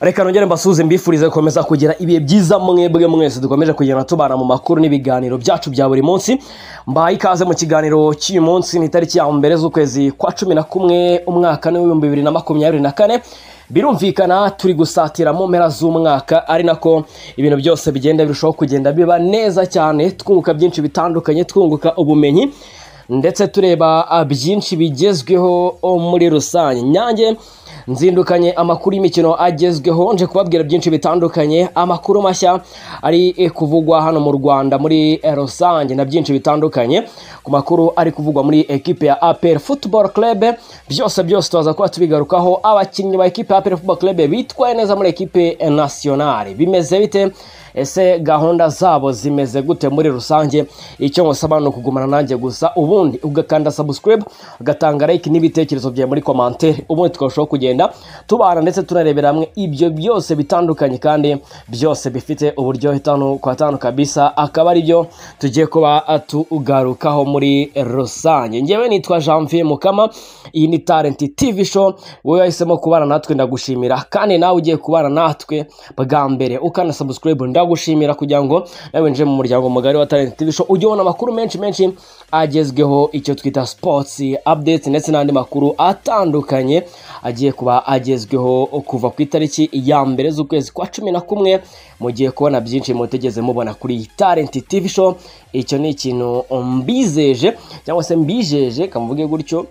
reka nongere mbasuhuze mbifurize gukomeza kugira ibihe byiza mwebwe mwese dukomeje kugenda tubana mu makuru n'ibiganiro byacu bya buri munsi mbaye ikaze mu kiganiro cy'uyu munsi ni itariki ya mbere z'ukwezi kwa cumi na kumwe umwaka ni w'ibihumbi bibiri na makumyabiri na kane birumvikana turi gusatira mu mpera z'umwaka ari nako ibintu byose bigenda birushaho kugenda biba neza cyane twunguka byinshi bitandukanye twunguka ubumenyi ndetse tureba byinshi bigezweho muri rusange nyange nzindukanye amakuru y'imikino agezweho nje kubabwira byinshi bitandukanye amakuru mashya ari kuvugwa hano mu rwanda muri rusange na byinshi bitandukanye ku makuru ari kuvugwa muri ekipe ya apel football club byose byose tubaza kuba tubigarukaho abakinnyi ba ekipe ya apel football club bitwaye neza muri ekipe nationale bimeze bite ese gahunda zabo zimeze gute muri rusange icyo musaba ni ukugumana nanjye gusa ubundi ugakanda subscribe ugatanga like n'ibitekerezo byawe muri komantere ubundi tukarushaho kugenda tubana ndetse tunarebera hamwe ibyo byose bitandukanye kandi byose bifite uburyohe tanu kwa tanu kabisa akaba ari byo tugiye kuba tugarukaho muri rusange ngewe nitwa janvier mukama iyi ni talenti tv show wowe wahisemo kubana natwe ndagushimira kandi nawe ugiye kubana natwe bwa mbere ukana subscribe ndagushimira kugira ngo nawe winjire mu muryango mugari wa talenti tv show ujye ubona amakuru menshi menshi agezweho icyo twita sports updates ndetse n'andi makuru atandukanye agiye kuba agezweho kuva ku itariki ya mbere z'ukwezi kwa cumi na kumwe mugiye kubona byinshi mutegeze mubona kuri talenti tv show icyo ni ikintu mbizeje cyangwa se mbijeje kamuvuge gutyo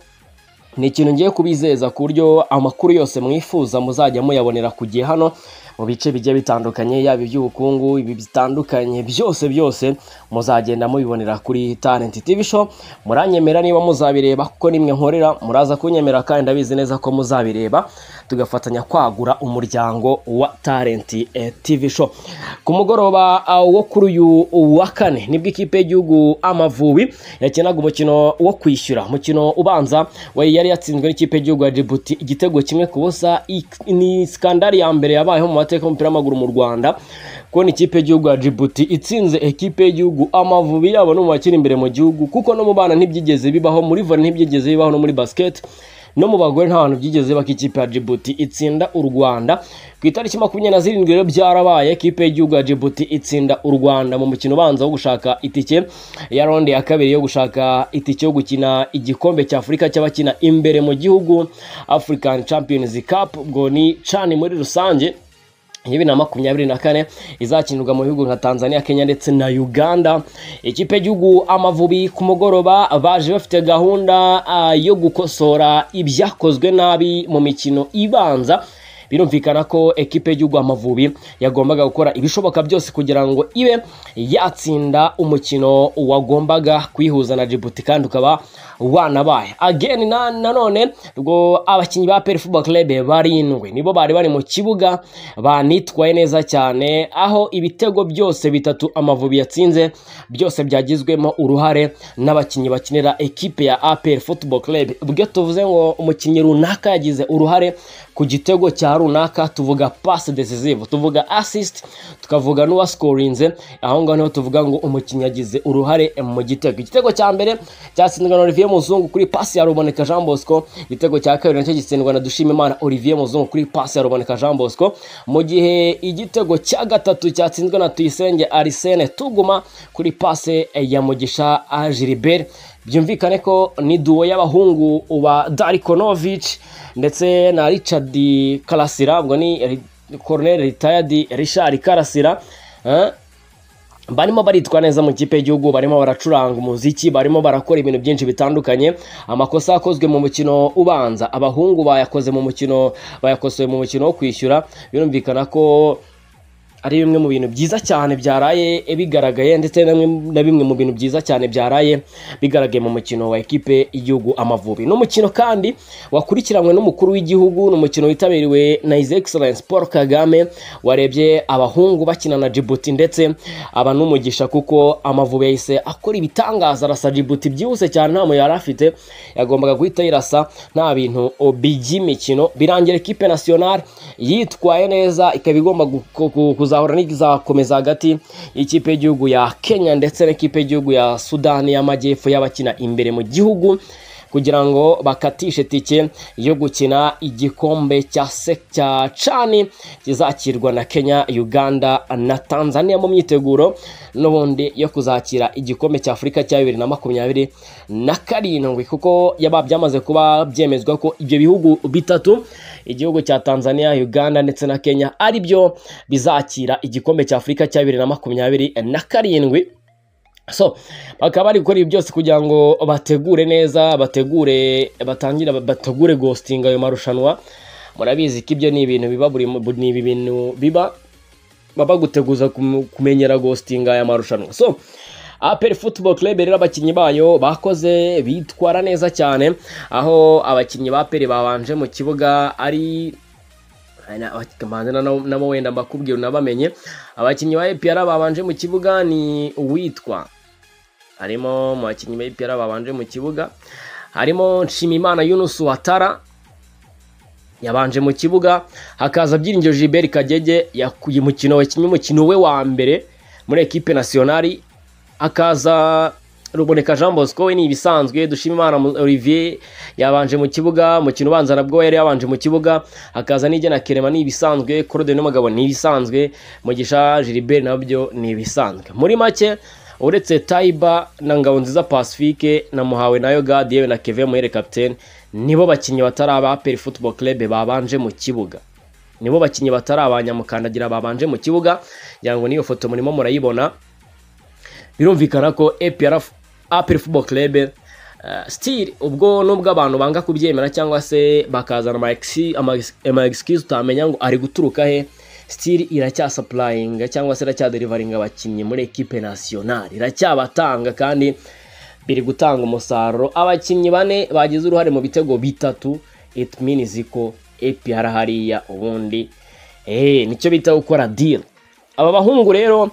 ni ikintu ngiye kubizeza ku buryo amakuru yose mwifuza muzajya muyabonera ku gihe hano mu bice bigiye bitandukanye yaba iby'ubukungu ibi bitandukanye byose byose muzagenda mubibonera kuri talenti tv show muranyemera niba muzabireba kuko nimwe nkorera muraza kunyemera kandi ndabizi neza ko muzabireba tugafatanya kwagura umuryango wa talenti tv show ku mugoroba wo kuri uyu wa kane nibwo ikipe y'igihugu amavubi yakinaga umukino wo kwishyura umukino ubanza we yari yatsinzwe n'ikipe y'igihugu ya jibuti igitego kimwe ku busa ni skandari ya mbere yabayeho mu mateka y'umupira w'amaguru mu rwanda kubona ikipe y'igihugu ya jibuti itsinze ekipe y'igihugu amavubi yabo ni mu bakiri imbere mu gihugu kuko no mu bana ntibyigeze bibaho muri vore ntibyigeze bibaho no muri basiketi no mu bagore nta bantu byigeze baka ikipe ya jibuti itsinda u rwanda ku itariki makumyabiri na zirindwi rero byarabaye ekipe y'igihugu ya jibuti itsinda u rwanda mu mukino ubanza wo gushaka itike ya ronde ya kabiri yo gushaka itike yo gukina igikombe cya afurika cy'abakina imbere mu gihugu african champions cup ubwo ni cani muri rusange bibiri na makumyabiri na kane izakinirwa mu bihugu nka tanzania kenya ndetse na uganda ikipe y'igihugu amavubi ku mugoroba baje bafite gahunda yo gukosora ibyakozwe nabi mu mikino ibanza birumvikana ko ekipe y'igihugu amavubi yagombaga gukora ibishoboka byose kugira ngo ibe yatsinda umukino wagombaga kwihuza na jibuti kandi ukaba wanabaye ageni nanone ubwo abakinnyi ba peri fuba club barindwi nibo bari bari mu kibuga banitwaye neza cyane aho ibitego byose bitatu amavubi yatsinze byose byagizwemo uruhare n'abakinnyi bakinira ekipe ya aperi football club ubwo tuvuze ngo umukinnyi runaka yagize uruhare ku gitego cya runaka tuvuga pass decisive tuvuga assist tukavuga n'uwaskorinze aho ngaho niho tuvuga ngo umukinnyi yagize uruhare mu gitego igitego cya mbere cyatsinzwe na Olivier Muzungu kuri pass ya Ruboneka Jean Bosco igitego cya kabiri nacyo gitsindwa na Dushimimana Olivier Muzungu kuri pass ya Ruboneka Jean Bosco mu gihe igitego cya gatatu cyatsinzwe na Tuyisenge Arsene Tuguma kuri pass ya Mugisha Gilbert byumvikane ko ni duwo y'abahungu uba Darikonovic ndetse na Richard Karasira ubwo ni Cornel Retired Richard Karasira barimo baritwa neza mu kipe y'igihugu barimo baracuranga umuziki barimo barakora ibintu byinshi bitandukanye amakosa yakozwe mu mukino ubanza abahungu bayakoze mu mukino bayakosoye mu mukino wo kwishyura birumvikana ko ari bimwe mu bintu byiza cyane byaraye bigaragaye ndetse na bimwe- na bimwe mu bintu byiza cyane byaraye bigaragaye mu mukino wa ekipe y'igihugu Amavubi ni umukino kandi wakurikiranywe n'umukuru w'igihugu ni umukino witabiriwe na His Excellence Paul Kagame warebye abahungu bakina na Djibouti ndetse aba n'umugisha kuko Amavubi yahise akora ibitangaza arasa Djibouti byihuse cyane nta muntu yari afite yagombaga guhita yirasa nta bintu by'imikino birangira ekipe nationale yitwaye neza ikaba igomba gu- ku- ku- kuzahura n'izakomeza hagati y'ikipe y'igihugu ya Kenya ndetse n'ikipe y'igihugu ya Sudani y'Amajyepfo y'abakina imbere mu gihugu kugira ngo bakatishe tike yo gukina igikombe cya se cya cani kizakirwa na Kenya, Uganda na Tanzania mu myiteguro n'ubundi yo kuzakira igikombe cya Afurika cya bibiri na makumyabiri na karindwi kuko yaba byamaze kuba byemezwa ko ibyo bihugu bitatu igihugu cya Tanzania, Uganda ndetse na Kenya ari byo bizakira igikombe cya Afurika cya bibiri na makumyabiri na karindwi so bakaba bari gukora ibi byose kugira ngo bategure neza bategure batangire bategure gositinga ayo marushanwa murabizi ko ibyo ni ibintu biba buri mu- ni ibi bintu biba baba guteguza kum- kumenyera gositinga aya marushanwa so aperi futuboro club rero abakinnyi bayo bakoze bitwara neza cyane aho abakinnyi ba aperi babanje mu kibuga ari manze nabo wenda mbakubwira unabamenye abakinnyi ba EPR babanje mu kibuga ni uwitwa harimo mu bakinnyi ba EPR babanje mu kibuga harimo Nshimimana Yunus Watara yabanje mu kibuga hakaza Byiringiro Gilbert Kagege yakuye umukino wakinnye umukino we wa mbere muri ekipe nationali hakaza Ruboneka Jean Bosco we ni ibisanzwe Dushimimana Mu- Olivier yabanje mu kibuga umukino ubanza nabwo yari yabanje mu kibuga hakaza n'igena Kerema ni ibisanzwe Claude n'umugabo ni ibisanzwe Mugisha Gilbert nabyo ni ibisanzwe muri make uretse Taiba na Ngabonziza Pacifique na Muhawe na Yogadi yewe na Kevin Muhere capitaine nibo bakinnyi batari aba Peri Football Club babanje mu kibuga nibo bakinnyi batari abanyamukandagira babanje mu kibuga ngira ngo n'iyo foto murimo murayibona birumvikana ko APR APR Football Club eh, still ubwo nubwo abantu banga kubyemera cyangwa se bakazana ama exi- ama ex- ama excuse utamenya ngo ari guturuka he still iracyasupurayinga cyangwa se iracyaderivaringa abakinnyi muri ekipe nationale iracyabatanga kandi biri gutanga umusaruro abakinnyi bane bagize uruhare mu bitego bitatu it means ko APR hariya ubundi eh nicyo bita gukora deal aba bahungu rero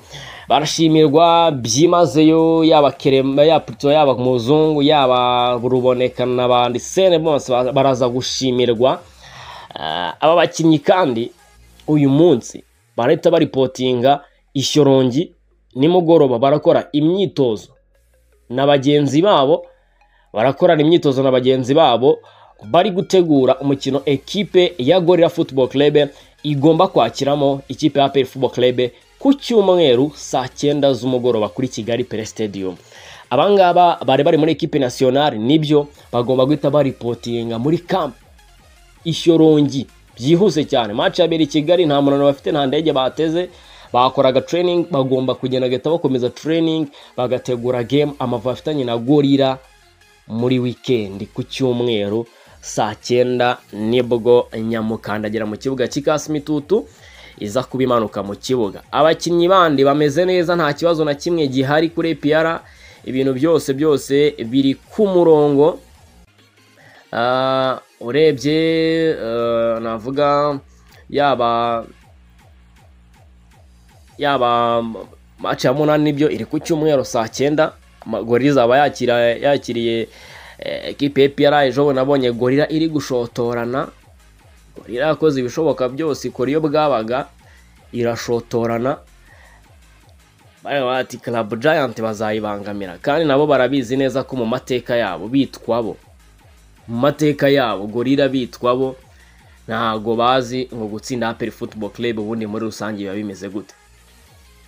barashimirwa byimazeyo yaba kerema yaba Pluto, yaba muzungu yaba ruboneka n'abandi sene bose ba- baraza gushimirwa Ah, aba bakinnyi kandi uyu munsi barahita baripotinga ishyorongi nimugoroba barakora imyitozo na bagenzi babo barakorana imyitozo na bagenzi babo bari gutegura umukino ekipe ya gorira football club igomba kwakiramo ikipe ya aperi football club ku cyumweru saa cyenda z'umugoroba kuri kigali pere stadium abangaba bari bari muri ekipe nationale nibyo bagomba guhita baripotinga muri camp ishyorongi byihuse cyane match yabera i kigali nta munaniro bafite nta ndege bateze bakoraga training bagomba kugenda bagahita bakomeza training bagategura game amavubi afitanye na gorira muri weekend ku cyumweru saa cyenda nibwo nyamukandagera mu kibuga cy'ikasi mitutu iza kuba imanuka mu kibuga abakinnyi bandi bameze neza nta kibazo na kimwe gihari kuri APR ibintu byose byose biri ku murongo Ah, urebye eh, navuga yaba yaba match ya munani nibyo iri ku cyumweru saa cyenda Ama- gorira izaba yakira yakiriye eh, ekipe ya APR ejo bundi nabonye gorira iri gushotorana gorira yakoze ibishoboka byose ikora iyo bwabaga irashotorana bariya bati club giant bazayibangamira kandi nabo barabizi neza ko mu mateka yabo bitwabo mu mateka yabo gorira bitwa bo ntago bazi ngo gutsinda aperi football club ubundi muri rusange biba bimeze gute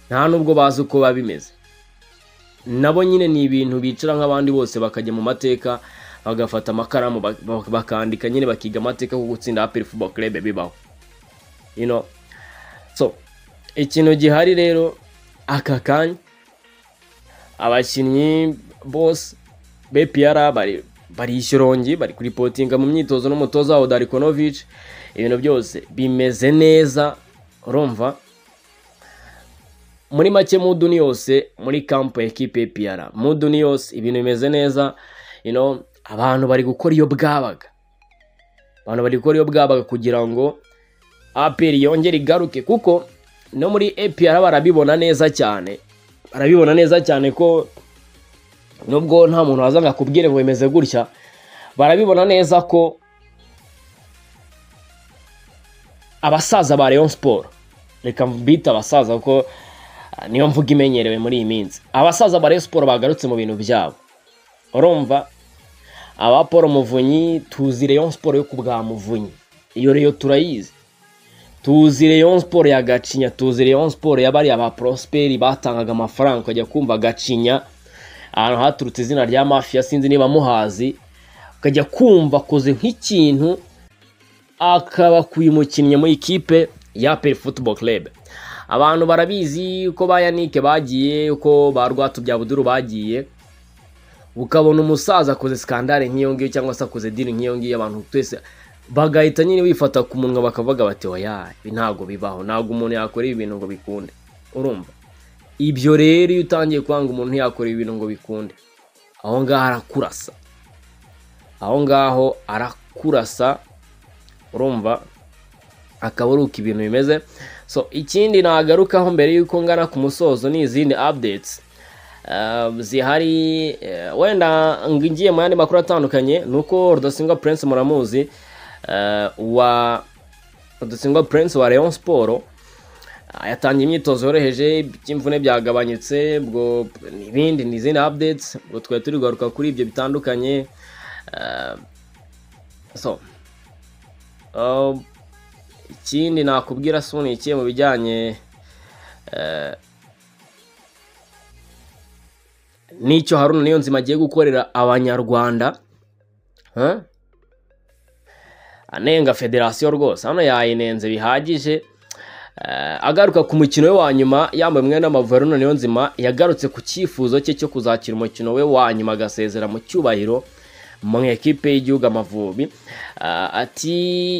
nta nubwo bazi uko biba bimeze nabo nyine ni ibintu bicara nk'abandi bose bakajya mu mateka bagafata amakaramu bak- bak- bakandika nyine bakiga amateka ko gutsinda aperi football club bibaho you know so ikintu gihari rero aka kanya abakinnyi bose bpr bari bari ishyorongi bari kuripotinga mu myitozo n'umutoza wabo darikonovic ibintu byose bimeze neza urumva muri make mudu ni yose muri kampu ya ekipe y'ipiyara mudu ni yose ibintu bimeze neza you know, abantu bari gukora iyo bwabaga abantu bari gukora iyo bwabaga kugira ngo aperi yongere igaruke kuko no muri epiyara barabibona neza cyane barabibona neza cyane ko nubwo nta muntu waza ngo akubwire ngo bimeze gutya barabibona neza ko abasaza ba Rayon Sport reka mbita abasaza kuko ah, niyo mvuga imenyerewe muri iyi minsi abasaza ba Rayon Sport bagarutse mu bintu byabo urumva aba Paul Muvunyi tuzi Rayon Sport yo ku bwa Muvunyi iyo rero turayizi tuzi Rayon Sport ya Gacinya tuzi Rayon Sport yabariya ba Prosper batangaga amafaranga ukajya kumva Gacinya ahantu haturutse izina rya Mafia sinzi niba muhazi ukajya kumva akoze nk'ikintu akaba kuyimukinnye mu ikipe ya Peri Football Club abantu barabizi uko ba Yannick bagiye uko ba Rwatubyabuduru bagiye ukabona umusaza akoze sikandare nk'iyo ngiyo cyangwa se akoze diri nk'iyo ngiyo abantu twese bagahita nyine bifata ku munwa bakavuga bati oya ibi ntabwo bibaho ntabwo umuntu yakora ibi bintu ngo bikunde urumva ibyo rero iyo utangiye kwanga umuntu yakora ibi bintu ngo bikunde aho ngaho arakurasa aho ngaho arakurasa urumva akaba ari uko ibintu bimeze so ikindi nagarukaho mbere y'uko ngana ku musozo ni izindi updates Uh, zihari eh, wenda ngiye mu yandi makuru atandukanye ni uko rudasingwa prince muramuzi eh, wa rudasingwa prince wa leon siporo yatangiye imyitozo yoroheje iby'imvune byagabanyutse ubwo n'ibindi n'izindi updates ubwo twari turi kugaruka kuri ibyo bitandukanye eh, so um, ikindi nakubwira si ni iki mu bijyanye eh, n'icyo haruna niyo nzima agiye gukorera abanyarwanda Huh? anenga federasiyo rwose hano yayinenze bihagije Eh, agaruka ku mukino we wa nyuma yambaye umwenda w'amavubi haruna niyo nzima yagarutse ku cyifuzo cye cyo kuzakira umukino we wa nyuma agasezera mu cyubahiro mu ekipe y'igihugu amavubi Ah, ati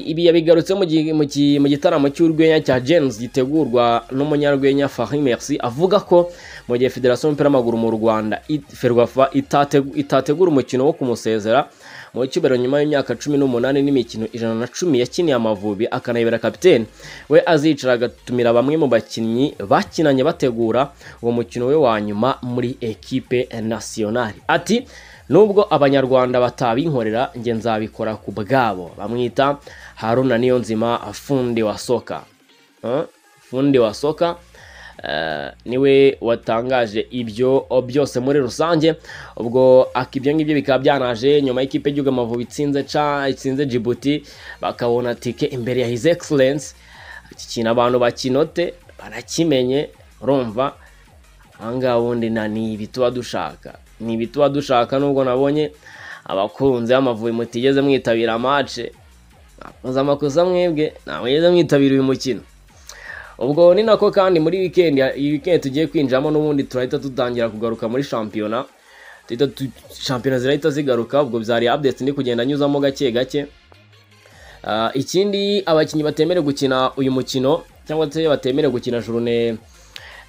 ibi yabigarutse mu gi- mu gi- mu gitaramo cy'urwenya cya james gitegurwa n'umunyarwenya fahim merci avuga ko mu gihe federasiyo y'umupira w'amaguru mu rwanda i- ferwafa itate- itategura umukino wo kumusezera mu cyubahiro nyuma y'imyaka cumi n'umunani n'imikino ijana na cumi yakiniye amavubi akanayibera kapiteni we azicara agatumira bamwe mu bakinnyi bakinanye bategura uwo mukino we wa nyuma muri ekipe nasiyonari ati nubwo abanyarwanda batabinkorera njye nzabikora ku bwabo bamwita haruna niyonzima fundi wa soka Eh, fundi wa soka eh, niwe watangaje ibyo byose muri rusange ubwo ak ibyo ngibyo bikaba byanaje nyuma y'ikipe y'igihugu amavubi itsinze ca itsinze jibuti bakabona tike imbere ya his excellence iki kintu abantu bakinote barakimenye urumva ahangaha ubundi na ni ibi tuba dushaka ni ibi tuba dushaka nubwo nabonye abakunzi b'amavubi mutigeze mwitabira amace mwakoze amakosa mwebwe ntamwigeze mwitabira uyu mukino ubwo ni nako kandi muri wikendi iyi wikendi tugiye kwinjiramo n'ubundi turahita dutangira kugaruka muri shampiyona Duhita tu- shampiyona zirahita zigaruka ubwo byari updates ndi kugenda nyuzamo gake gake Ah, ikindi abakinnyi batemerewe gukina uyu mukino cyangwa se batemerewe gukina jurune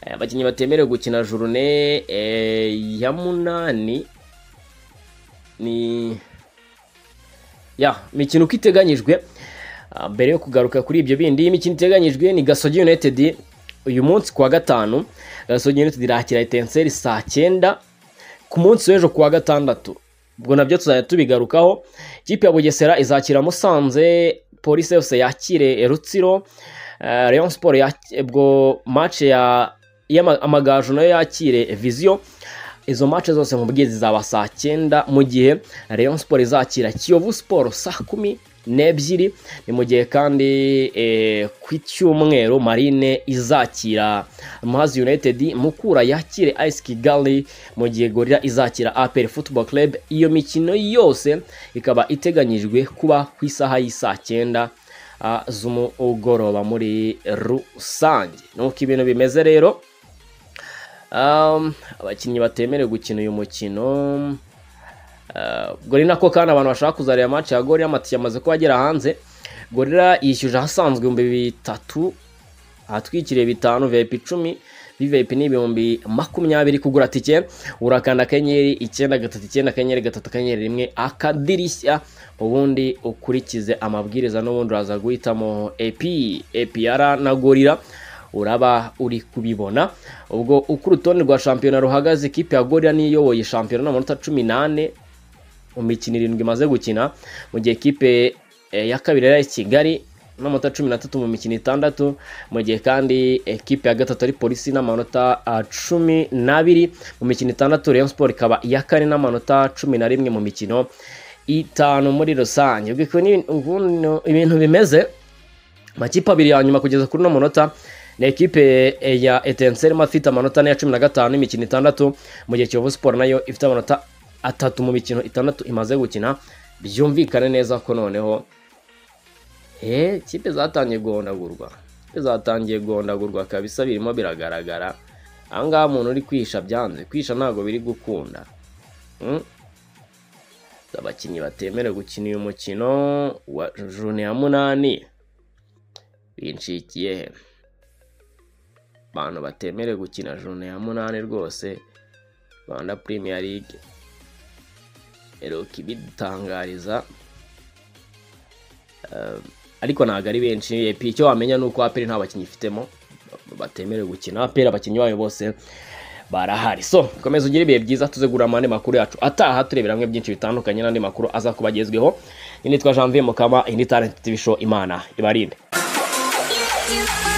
eh, abakinnyi batemerewe gukina jurune eh, ya munani ni ya imikino uko iteganyijwe ah, mbere yo kugaruka kuri ibyo bindi imikino iteganyijwe ni gasogi united uyu munsi kuwa gatanu gasogi united irakira etenseri saa cyenda ku munsi w'ejo kuwa gatandatu ubwo nabyo tuzajya tubigarukaho ikipe ya bugesera izakira musanze polisi fc yakire rutsiro eh, rayon sport yaki- ubwo mace ya y'ama- amagaju nayo yakire viziyo izo mace zose nkubwiye zizaba saa cyenda mu gihe rayon sport izakira kiyovu sport saa kumi n'ebyiri ni mu gihe kandi eh, ku cyumweru marine izakira muhazi united mukura yakire ice kigali mu gihe gorira izakira aperi football club iyo mikino yose ikaba iteganyijwe kuba ku isaha y'isaa cyenda ah, z'umugoroba muri rusange nuko ibintu bimeze rero Um, abakinnyi batemerewe gukina uyu mukino Uh, ubwo ni nako kandi abantu bashaka kuzareba match ya gorira amatike amaze kuba agera hanze gorira yishyuje ahasanzwe ibihumbi bitatu ahatwikiriye bitanu vip icumi vvip ni ibihumbi makumyabiri kugura tike urakanda akanyenyeri icyenda gatatu icyenda akanyenyeri gatatu akanyenyeri rimwe akadirishya ubundi ukurikize amabwiriza n'ubundi uraza guhitamo epi epiyara na gorira uraba uri kubibona ubwo uko urutonde rwa shampiyona ruhagaze ikipe ya gorira niyo iyoboye shampiyona n'amanota cumi n'ane mu mikino irindwi imaze gukina mu gihe ikipe eh, ya kabiri yari kigali n'amanota cumi n'atatu mu mikino itandatu mu gihe kandi ekipe ya gatatu ari polisi n'amanota ah, cumi n'abiri mu mikino itandatu Rayon Sport ikaba iya kane n'amanota cumi na rimwe mu mikino itanu muri rusange ubwo ukuntu ibi- ukuntu ibintu bimeze amakipe abiri ya nyuma kugeza kuri uno munota ni ekipe eh, ya etenserima ifite amanota ane ya cumi na gatanu imikino itandatu mu gihe kiyovu siporo nayo ifite amanota atatu mu mikino itandatu imaze gukina byumvikane neza ko noneho eh, kipe zatangiye guhondagurwa Ikipe zatangiye guhondagurwa kabisa birimo biragaragara ahangaha umuntu uri kwisha byanze kwisha ntabwo biri gukunda Mm. abakinnyi batemerewe gukina uyu mukino wa jone ya munani binshikiye he abantu batemerewe gukina jone ya munani rwose rwanda premier league eroka ibidutangariza Eh, ariko ntabwo ari benshi epi icyo wamenya ni uko aperi nta bakinnyi ifitemo batemerewe gukina aperi abakinnyi bayo bose barahari so komeza ugire ibihe byiza tuze gura amande makuru yacu ataha turebera hamwe byinshi bitandukanye n'andi makuru aza kuba agezweho iyi nitwa janvier mukama iyi ni talent tv show imana ibarinde you, you, you.